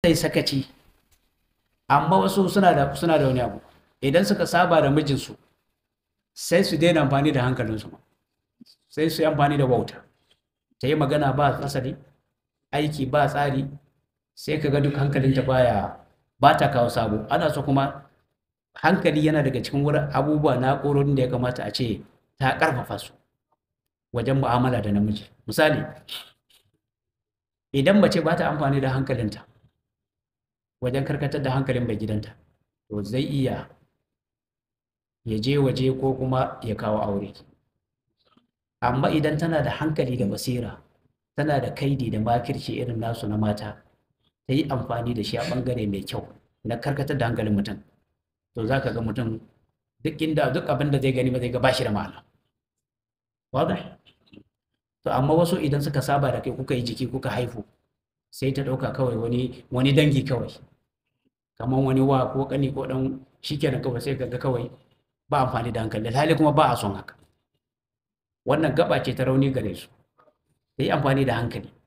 yi sakaci amma wasu suna da suna da wani abu idan suka saba da mijinsu sai su daina amfani da hankalinsu sai su yi amfani da wauta ta yi magana ba asali aiki ba tsari sai ka ga duk hankalinta baya ba ta kawo sabo ana so kuma hankali yana daga cikin wurin abubuwa na ƙororin da ya kamata a ce ta ƙarfafa su wajen mu'amala da namiji misali idan mace ba ta amfani da hankalinta wajen karkatar da hankalin mai gidanta to zai iya ya je waje ko kuma ya kawo aure amma idan tana da hankali da basira tana da kaidi da makirci irin nasu na mata ta yi amfani da shi a ɓangare mai kyau na karkatar da hankalin mutum to za ka ga mutum duk inda duk abin da zai gani ba zai ga bashi da ma'ana wadda to amma wasu idan suka saba da kai kuka yi jiki kuka haifu sai ta ɗauka kawai wani wani dangi kawai kamar wani wa ko kani ko dan shikenan kawai sai kaga kawai ba amfani da hankali hali kuma ba a son haka wannan gaba ce ta rauni gare su da yi amfani da hankali